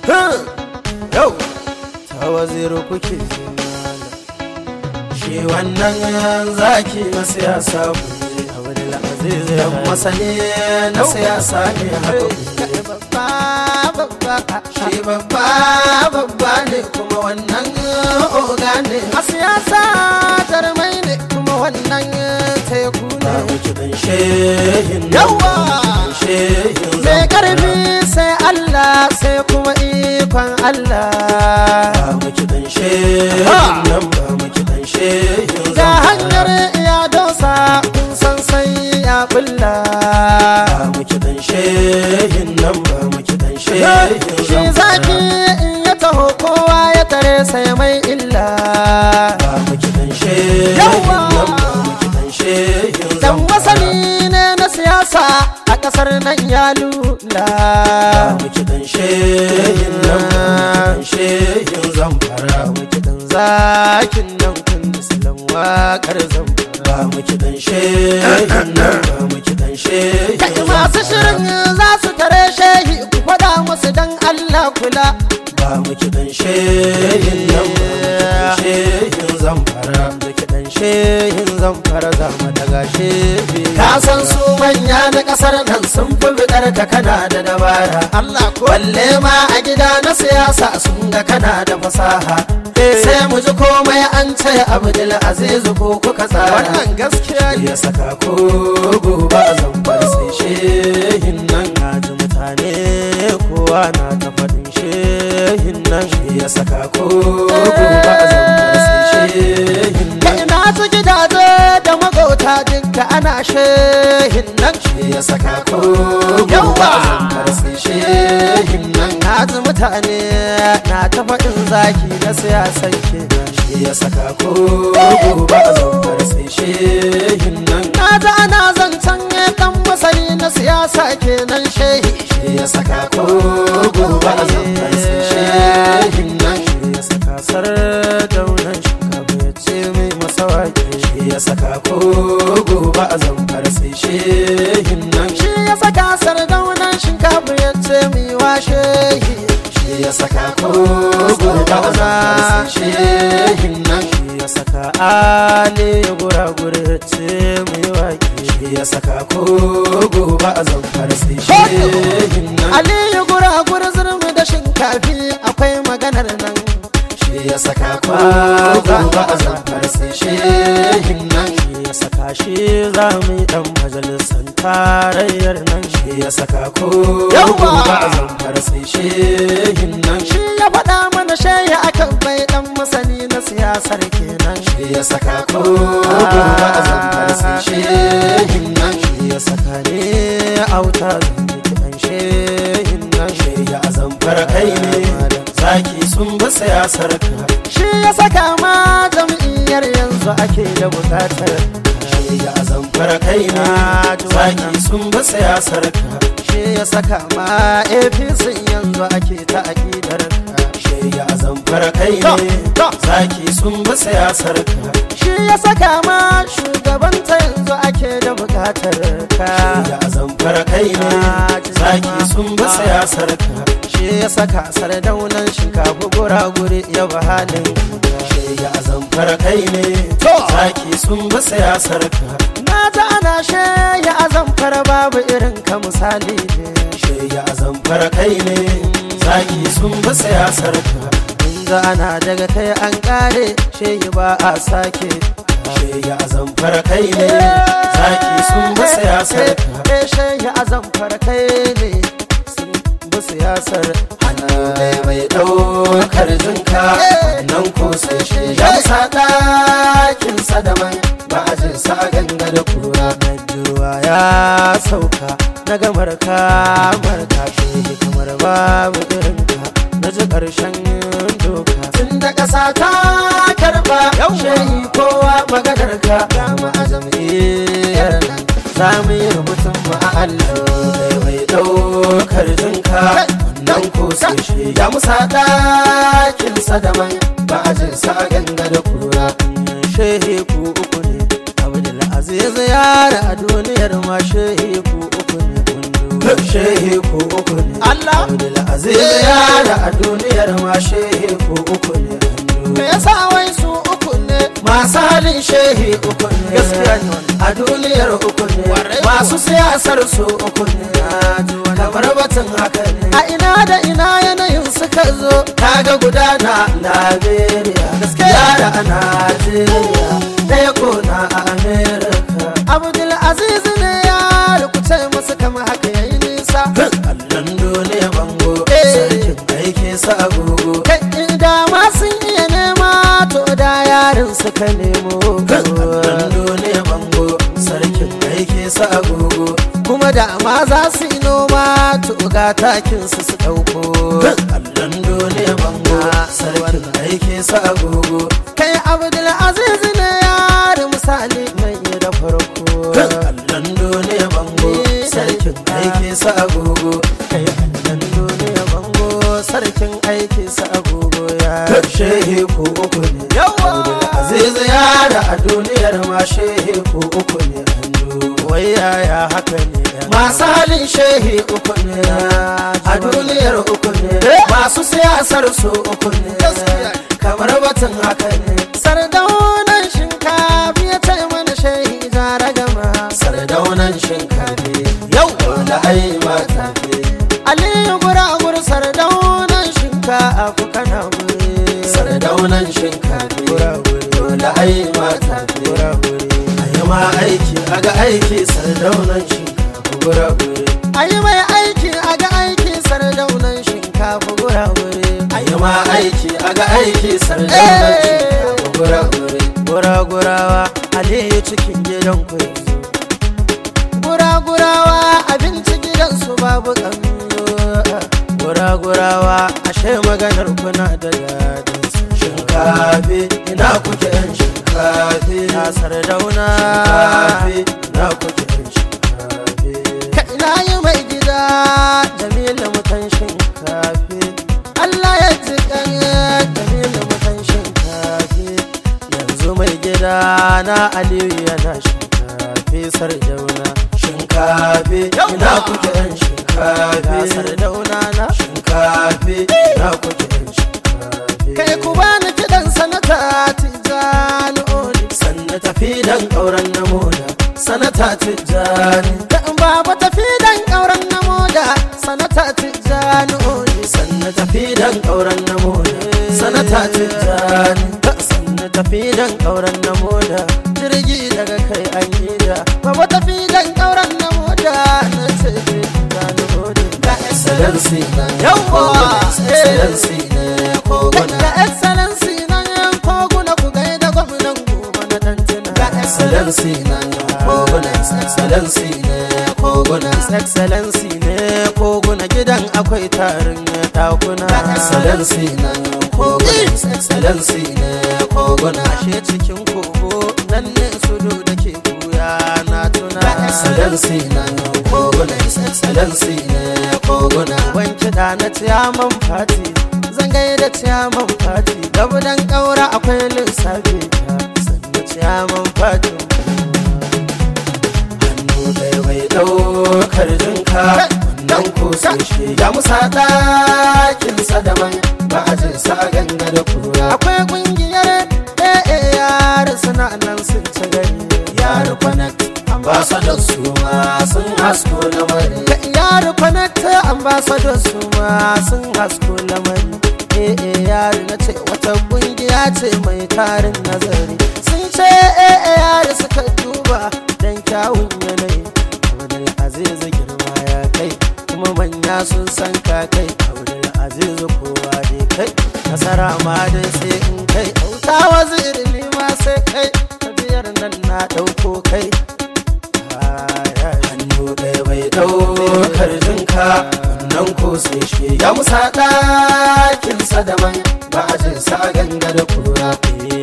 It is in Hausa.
yau ta waziru kuke shi wannan zaki na siyasa ku ne abdul aziz dan masani na siyasa ne haka shi babba babba ne kuma wannan oga ne a siyasa jarmai ne kuma wannan teku ba ne mu kiɗan shehin nan, Yawa! shehin mai zamfara. karfi sai Allah sai kuma ikon Allah ba mu kiɗan shehin Ha! nan ba mu kiɗan shehin ga zamfara. hanyar iya dosa kun san sai ya bulla ba mu kiɗan shehin nan ba mu kiɗan shehin shi zaki in ya taho kowa ya tare sai mai illa ba mu kiɗan shehin Yawa! nan ba mu kiɗan shehin dan zamfara. masani ne na siyasa a kasar nan ya lula ba mu kiɗan shehin nan ba mu kiɗan shehin zamfara. ba mu kiɗan zakin nan kun silan waƙar zamfara ba mu kiɗan shehin nan ba mu kiɗan shehin kai masu shirin za su tare shehi ku faɗa musu dan Allah kula ba mu kiɗan shehin nan ba mu kiɗan shehin zamfara. da kiɗan shehin zamfara za mu daga shehi ka san su manya na ƙasar nan sun fi bidar ka kana da dabara Allah ko balle ma a gida na siyasa sun ga kana da fasaha sai mu ji komai an ce abdul aziz ko kuka tsara wannan gaskiya ne ya saka ko gobe a zamfar sai shehin nan na ji mutane kowa na ta faɗin shehin nan ya saka ko gobe a zamfar sai shehin kai nan na ji gidaje da magauta dinka ana shehin nan ya saka ko gobe a zamfar sai shehin nan na ji mutane na ta faɗin zaki na siyasan kenan ya saka ko gobe a zamfar sai shehin nan na ji ana zancen ɗan masani na siyasa kenan shehi ya saka ko gobe a zamfar sai shehin nan ya saka sardaunan shinkafa ya ce mai masawaki ya saka ko gobe a zamfar sai shehin nan shi ya saka sardaunan shinkafa ya ce mai wa shehi ya saka ko gobe a zamfar sai shehin nan shi ya saka ale ya gura-gura ya ce mai waki ya saka ko gobe a zamfar sai shehin nan aliyu gura-gura zurmi da shinkafi akwai maganar nan shi ya saka ko gobe a zamfar sai shehin nan shi ya saka shi za mu yi dan majalisar tarayyar nan shi shi ya saka ko Yawa! gobe a zamfar sai shehin nan shi ya faɗa mana shayi akan bai dan masani na siyasar kenan shi ya saka ko gobe a zamfar sai shehin nan shi ya saka ne auta zan yi kiɗan shehin nan shi ya zamfar kai ne zaki sun bi siyasar ka shi ya saka ma jam'iyyar yanzu ake da bukatar shi ya zamfar kai ne zaki sun bi siyasar ka shi ya saka ma apc yanzu ake ta aƙidar ka shi ya zamfar kai ne zaki sun bi siyasar ka shi ya saka ma shugabanta yanzu ake da bukatar ka ya zamfar kai ne zaki sun bi siyasar ka shi ya saka sardaunan shinkafa gura-guri ya ba halin ka. shi ya zamfar kai ne zaki sun bi siyasar ka na ta ana ya azamfar babu irin ka misali ne shi ya zamfar kai ne zaki sun bi siyasar ka inda ana daga kai an kare shehi ba a sake shi ya zamfar kai ne zaki sun bi siyasar ka eh shehi azamfar kai ne sun bi siyasar hannu ne mai ɗaukar jinka nan ko sai shi ya musa ɗakin sadaman ba a jin sa ganga da kura na ruwa ya sauka na ga marka marka shehi kamar babu irin ka na ji ƙarshen doka tun da ƙasa ta karɓa shehi kowa maganar ka dama a jam'iyyar nan za mu yi rubutun mu a allo mai mai ɗaukar jinka nan ko sai shi ya musa ɗakin sadaman ba a jin sa ganga da kura shehi ku uku ne abdul aziz yara a duniyar ma shehi ku uku ne kundu shehe ko uku ne Allah. Abdulaziz yara a duniyar ma shehe ko uku ne me yasa wai su uku ne masu halin shehi uku ne Gaskiya ne wannan. a duniyar uku ne Kwarai masu siyasar su uku ne kamar batun haka ne a ina da ina yanayin suka zo kaga gudana Liberia yara a Najeriya ɗaya ko na a Amerika abdul aziz ne ya rukuce musu kama haka yayi nisa allon dole bango Eh. sarkin aiki sa agogo kai inda ma sun iya nema to da yarin suka nemo allon dole bango sarkin aiki sa agogo kuma da ma za su yi noma to ga takin su su dauko allon dole bango sarkin aiki sa agogo kai abdul aziz ne yari misali mai da farko allon dole bango sarkin aiki sa agogo kai annan duniya bango sarkin aiki sa agogo ya shehe ko uku ne yawa aziz yara a duniyar ma shehe ko uku ne andu wai yaya haka ne yan masu halin shehi uku ne a duniyar uku ne masu siyasar su uku ne Gaskiya. kamar batun haka ne sardaunan shinkafi ya ce mana shehi jara gama sardaunan shinkafi yau da ai mata fi aliyu guragur sardaunan shinkafi kana gure sardaunan shinkafi da ai mata fi ayi ma aiki aga aiki sardaunan shinkafi gura gure a yi mai aiki a ga aiki sardaunan shinkafi gura-gure ayi ma aiki aga aiki sardaunan shinkafi gura gure gura-gurawa aliyu cikin gidan ku yanzu gura-gurawa abinci gidansu babu kanzo gura-gurawa ashe maganar kuna da dadin shinkafi ina kuke yan shinkafi na sardauna shinkafi ina kuke yan shinkafi ka ina yi mai gida jamilu mutan shinkafi Allah ya ji kan jamilu mutan shinkafi yanzu mai gida na aliyu yana shinkafi sardauna shinkafi ina kuke yan na shinkafi sardauna na shinkafi ina kuke yan shinkafi kai ku bani kiɗan sanata tijjani odi sanna tafi dan auren na moda sanata tijjani da baba tafi dan ƙauren na moda sanata tijjani odi sanna tafi dan auren na moda sanata tijjani sannu tafi dan ƙauren na moda jirgi daga kai an yi da baba tafi dan ƙauren na moda na ce tijjani odi da excellency na Yawwa! excellency ne koguna da excellency nan yan koguna ku gaida gwamnan gobe na dantina da excellency na koguna excellency ne koguna His excellency ne koguna gidan akwai tarin takuna da excellency na koguna excellency ne koguna ashe cikin kogo nan ne sudu da ke buya na tuna da excellency na koguna excellency ne koguna ban kiɗa na ciyaman fati zan gaida ciyaman fati gabudan ƙaura akwai lissafi ta sannan ciyaman fati hannu ɗaya bai ɗaukar jinka wannan ko sai shi ya musa ɗakinsa daban ba a jin sa ganga da kura akwai ƙungiyar ɗaya yara suna nan sun ci gari yaro connect ambassador su ma sun hasko lamari ka yaro connect ambassador su ma sun hasko lamari eh eh yaro na ce wata ƙungiya ce mai tarin nazari sun ce eh eh yaro suka duba dan kyawun yanayi abdul aziz girma ya kai kuma manya sun san ka kai abdul aziz kowa dai kai nasara ma dai sai in kai auta waziri ni ma sai kai tabiyar nan na ɗauko kai Ay, ay. hannu ɗaya bai ɗaukar jinka wannan ko sai shi ya musa ɗakinsa daban ba a jin sa ganga da kura